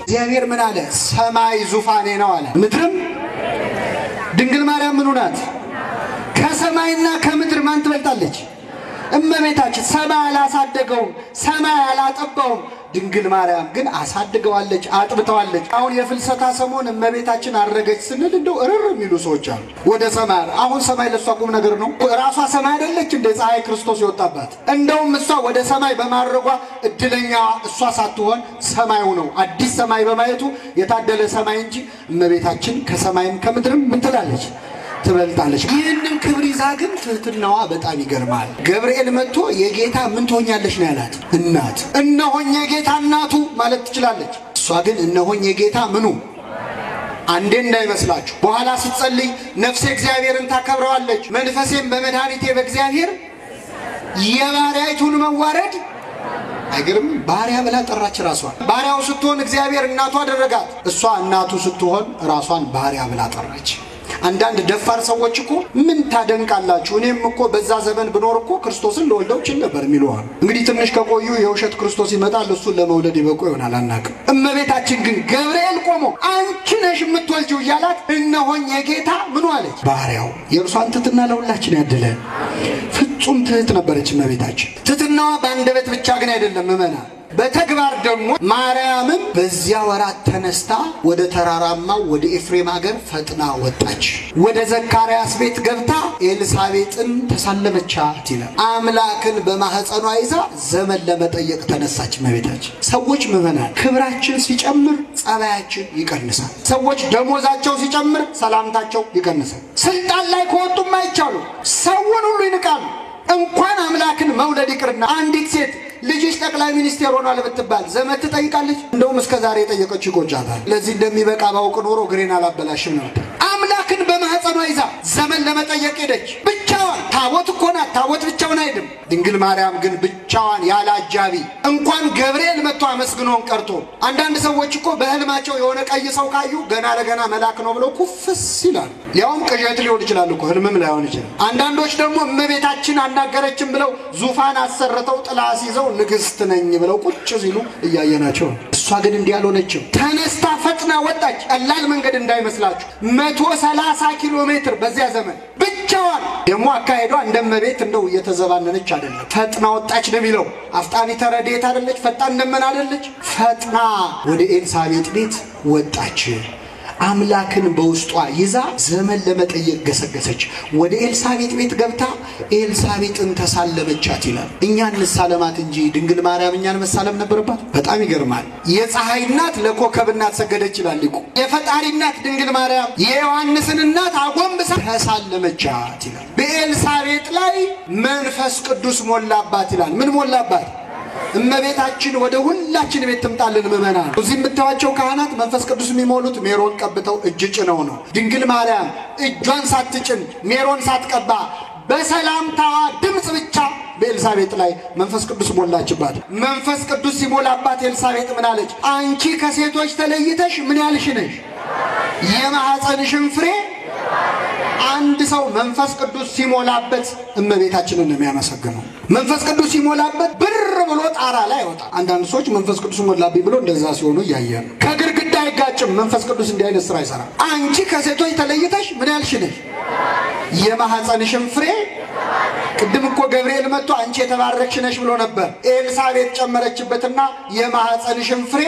እግዚአብሔር ምን አለ? ሰማይ ዙፋኔ ነው አለ፣ ምድርም ድንግል ማርያም ምኑ ናት? ከሰማይና ከምድር ማን ትበልጣለች? እመቤታችን። ሰማይ አላሳደገውም፣ ሰማይ አላጠባውም። ድንግል ማርያም ግን አሳድገዋለች፣ አጥብተዋለች። አሁን የፍልሰታ ሰሞን እመቤታችን አረገች ስንል እንደው እርር የሚሉ ሰዎች አሉ። ወደ ሰማይ አሁን ሰማይ ለእሷ ቁም ነገር ነው። ራሷ ሰማይ አይደለች እንደ ፀሐይ ክርስቶስ የወጣባት። እንደውም እሷ ወደ ሰማይ በማድረጓ እድለኛ እሷ ሳትሆን ሰማዩ ነው። አዲስ ሰማይ በማየቱ የታደለ ሰማይ እንጂ እመቤታችን ከሰማይም ከምድርም ምን ትላለች ትበልጣለች። ይህንን ክብር ይዛ ግን ትህትናዋ በጣም ይገርማል። ገብርኤል መጥቶ የጌታ ምን ትሆኛለሽ ነው ያላት። እናት እነሆኝ የጌታ እናቱ ማለት ትችላለች። እሷ ግን እነሆኝ የጌታ ምኑ አንዴ እንዳይመስላችሁ። በኋላ ስትጸልይ ነፍሴ እግዚአብሔርን ታከብረዋለች፣ መንፈሴም በመድኃኒቴ በእግዚአብሔር የባሪያይቱን መዋረድ አይገርም። ባሪያ ብላ ጠራች ራሷን። ባሪያው ስትሆን እግዚአብሔር እናቱ አደረጋት። እሷ እናቱ ስትሆን ራሷን ባሪያ ብላ ጠራች። አንዳንድ ደፋር ሰዎች እኮ ምን ታደንቃላችሁ? እኔም እኮ በዛ ዘመን ብኖር እኮ ክርስቶስን ለወልደው ችል ነበር የሚለዋል። እንግዲህ ትንሽ ከቆዩ የውሸት ክርስቶስ ይመጣል፣ እሱን ለመውለድ ይበቁ ይሆናል አናውቅም። እመቤታችን ግን ገብርኤል ቆሞ አንቺ ነሽ የምትወልጂው እያላት እነሆኝ የጌታ ምኑ አለች ባሪያው። የእርሷን ትሕትና ለሁላችን ያድለን። ፍጹም ትሕት ነበረች እመቤታችን። ትሕትናዋ በአንደበት ብቻ ግን አይደለም ምመና በተግባር ደግሞ ማርያምም በዚያ ወራት ተነስታ ወደ ተራራማው ወደ ኤፍሬም ሀገር ፈጥና ወጣች። ወደ ዘካርያስ ቤት ገብታ ኤልሳቤጥን ተሳለመቻት ይላል። አምላክን በማኅፀኗ ይዛ ዘመን ለመጠየቅ ተነሳች እመቤታችን። ሰዎች ምዕመናን፣ ክብራችን ሲጨምር ጸባያችን ይቀንሳል። ሰዎች ደሞዛቸው ሲጨምር ሰላምታቸው ይቀንሳል። ስልጣን ላይ ከወጡም አይቻሉ ሰውን ሁሉ ይንቃሉ። እንኳን አምላክን መውለድ ይቅርና አንዲት ሴት ልጅሽ ጠቅላይ ሚኒስቴር ሆኗል ብትባል ዘመድ ትጠይቃለች። እንደውም እስከ ዛሬ የጠየቀችው ይቆጫታል። ለዚህ እንደሚበቃ ባውቅ ኖሮ ግሬን አላበላሽም ነበር። አምላክን በማኅፀኗ ይዛ ዘመን ለመጠየቅ ሄደች። ብቻዋን ታቦት እኮ ናት። ታቦት ብቻውን አይድም። ድንግል ማርያም ግን ብቻዋን ያለ አጃቢ እንኳን ገብርኤል መጥቶ አመስግኖን ቀርቶ አንዳንድ ሰዎች እኮ በህልማቸው የሆነ ቀይ ሰው ካዩ ገና ለገና መልአክ ነው ብለው ኩፍስ ይላሉ። ያውም ቅዠት ሊሆን ይችላል እኮ ህልምም ላይሆን ይችላል። አንዳንዶች ደግሞ እመቤታችን አናገረችን ብለው ዙፋን አሰርተው ጥላ ሲይዘው ንግሥት ነኝ ብለው ቁጭ ሲሉ እያየናቸው ነው። እሷ ግን እንዲህ አልሆነችም። ተነስታ ፈጥና ወጣች። ቀላል መንገድ እንዳይመስላችሁ መቶ ሰላሳ ኪሎ ሜትር በዚያ ዘመን ብቻዋን። ደግሞ አካሄዷ እንደ እመቤት እንደው እየተዘባነነች አይደለም። ፈጥና ወጣች ነው የሚለው። አፍጣኒ ተረዴት አደለች፣ ፈጣን ደመና አደለች። ፈጥና ወደ ኤልሳቤጥ ቤት ወጣች። አምላክን በውስጧ ይዛ ዘመን ለመጠየቅ ገሰገሰች። ወደ ኤልሳቤጥ ቤት ገብታ ኤልሳቤጥን ተሳለመቻት ይላል። እኛ እንሳለማት እንጂ ድንግል ማርያም እኛን መሳለም ነበረባት። በጣም ይገርማል። የፀሐይ እናት ለኮከብ እናት ሰገደች ይላል ሊቁ። የፈጣሪ እናት ድንግል ማርያም የዮሐንስን እናት አጎንብሳ ተሳለመቻት ይላል። በኤልሳቤጥ ላይ መንፈስ ቅዱስ ሞላባት ይላል። ምን ሞላባት? እመቤታችን ወደ ሁላችን ቤት ትምጣልን። ምእመናን እዚህ የምታዩዋቸው ካህናት መንፈስ ቅዱስ የሚሞሉት ሜሮን ቀብተው እጅ ጭነው ነው። ድንግል ማርያም እጇን ሳትጭን ሜሮን ሳትቀባ በሰላምታዋ ድምፅ ብቻ በኤልሳቤጥ ላይ መንፈስ ቅዱስ ሞላችባት። መንፈስ ቅዱስ ሲሞላባት ኤልሳቤጥ ምን አለች? አንቺ ከሴቶች ተለይተሽ ምን ያልሽ ነሽ? የማኅፀንሽን ፍሬ አንድ ሰው መንፈስ ቅዱስ ሲሞላበት እመቤታችንን ነው የሚያመሰግነው። መንፈስ ቅዱስ ሲሞላበት ብር ብሎ ጣራ ላይ አይወጣም። አንዳንድ ሰዎች መንፈስ ቅዱስ ሞላብኝ ብሎ እንደዛ ሲሆኑ እያየ ነው። ከግድግዳ አይጋጭም። መንፈስ ቅዱስ እንዲህ አይነት ስራ አይሰራም። አንቺ ከሴቶች ተለይተሽ ምን ያልሽ ነሽ? የማኅፀንሽን ፍሬ ቅድም እኮ ገብርኤል መጥቶ አንቺ የተባረክሽ ነሽ ብሎ ነበር። ኤልሳቤጥ ጨመረችበትና የማኅፀንሽን ፍሬ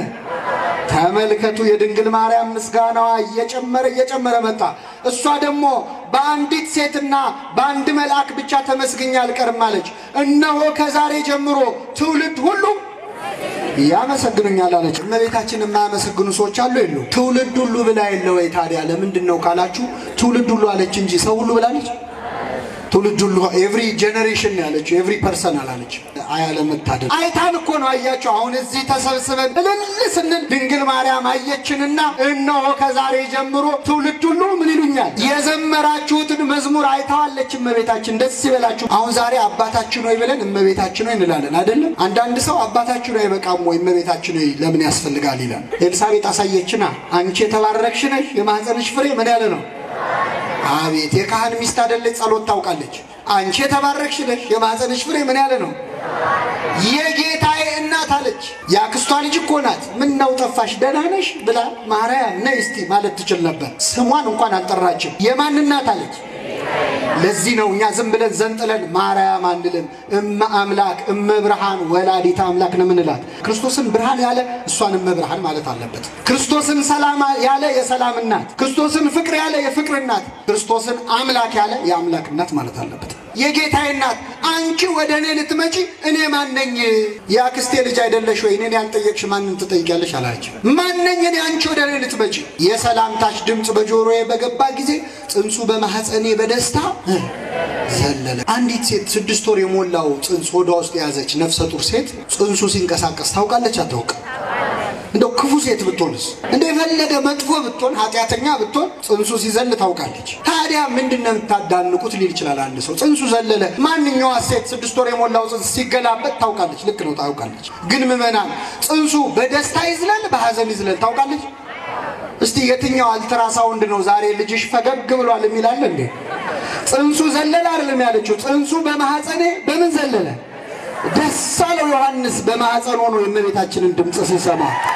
ተመልከቱ። የድንግል ማርያም ምስጋናዋ እየጨመረ እየጨመረ መጣ። እሷ ደግሞ በአንዲት ሴትና በአንድ መልአክ ብቻ ተመስግኛ አልቀርም አለች። እነሆ ከዛሬ ጀምሮ ትውልድ ሁሉ ያመሰግኑኛል አለች። እመቤታችን የማያመሰግኑ ሰዎች አሉ የሉ? ትውልድ ሁሉ ብላ የለ ወይ? ታዲያ ለምንድን ነው ካላችሁ፣ ትውልድ ሁሉ አለች እንጂ ሰው ሁሉ ብላለች? ትውልድ ሁሉ ኤቭሪ ጄኔሬሽን ያለችው ኤቭሪ ፐርሰን አላለች። አያለመታደል አይታን እኮ ነው። አያቸው አሁን እዚህ ተሰብስበን እልል ስንል ድንግል ማርያም አየችንና እነሆ ከዛሬ ጀምሮ ትውልድ ሁሉ ምን ይሉኛል? የዘመራችሁትን መዝሙር አይተዋለች እመቤታችን። ደስ ይበላችሁ። አሁን ዛሬ አባታችን ሆይ ብለን እመቤታችን ሆይ እንላለን አይደለም? አንዳንድ ሰው አባታችን ሆይ በቃም ወይ እመቤታችን ሆይ ለምን ያስፈልጋል ይላል። ኤልሳቤጥ አሳየችና አንቺ የተባረክሽ ነሽ፣ የማኅፀንሽ ፍሬ ምን ያለ ነው አቤት የካህን ሚስት አይደለች፣ ጸሎት ታውቃለች። አንቺ የተባረክሽ ነሽ፣ የማኅፀንሽ ፍሬ ምን ያለ ነው? የጌታዬ እናት አለች። የአክስቷ ልጅ እኮ ናት። ምን ነው ጠፋሽ? ደህና ነሽ ብላ ማርያም ነይ እስቲ ማለት ትችል ነበር። ስሟን እንኳን አልጠራችም። የማን እናት አለች? ለዚህ ነው እኛ ዝም ብለን ዘንጥለን ማርያም አንልም። እመ አምላክ እመ ብርሃን ወላዲተ አምላክ ነው የምንላት። ክርስቶስን ብርሃን ያለ እሷን እመ ብርሃን ማለት አለበት። ክርስቶስን ሰላም ያለ የሰላም እናት፣ ክርስቶስን ፍቅር ያለ የፍቅር እናት፣ ክርስቶስን አምላክ ያለ የአምላክ እናት ማለት አለበት። የጌታዬ እናት አንቺ ወደ እኔ ልትመጪ እኔ ማነኝ? የአክስቴ ልጅ አይደለሽ ወይ? እኔን ያልጠየቅሽ ማንን ትጠይቂያለሽ? አላቸው። ማነኝ እኔ አንቺ ወደ እኔ ልትመጪ? የሰላምታሽ ድምፅ በጆሮዬ በገባ ጊዜ ጽንሱ በማኅፀኔ በደስታ ዘለለ። አንዲት ሴት ስድስት ወር የሞላው ጽንስ ሆዷ ውስጥ የያዘች ነፍሰ ጡር ሴት ጽንሱ ሲንቀሳቀስ ታውቃለች? አታውቅም? እንደው ክፉ ሴት ብትሆንስ እንደ የፈለገ መጥፎ ብትሆን ኃጢአተኛ ብትሆን ጽንሱ ሲዘል ታውቃለች። ታዲያ ምንድን ነው የምታዳንቁት ሊል ይችላል አንድ ሰው። ጽንሱ ዘለለ። ማንኛዋ ሴት ስድስት ወር የሞላው ጽንስ ሲገላበጥ ታውቃለች። ልክ ነው ታውቃለች። ግን ምዕመናን ጽንሱ በደስታ ይዝለል በሐዘን ይዝለል ታውቃለች? እስቲ የትኛው አልትራሳውንድ ነው ዛሬ ልጅሽ ፈገግ ብሏል የሚላለ እንዴ? ጽንሱ ዘለለ አይደለም ያለችው። ጽንሱ በማኅፀኔ በምን ዘለለ? ደስ አለው ዮሐንስ በማኅፀን ሆኖ የእመቤታችንን ድምፅ ሲሰማ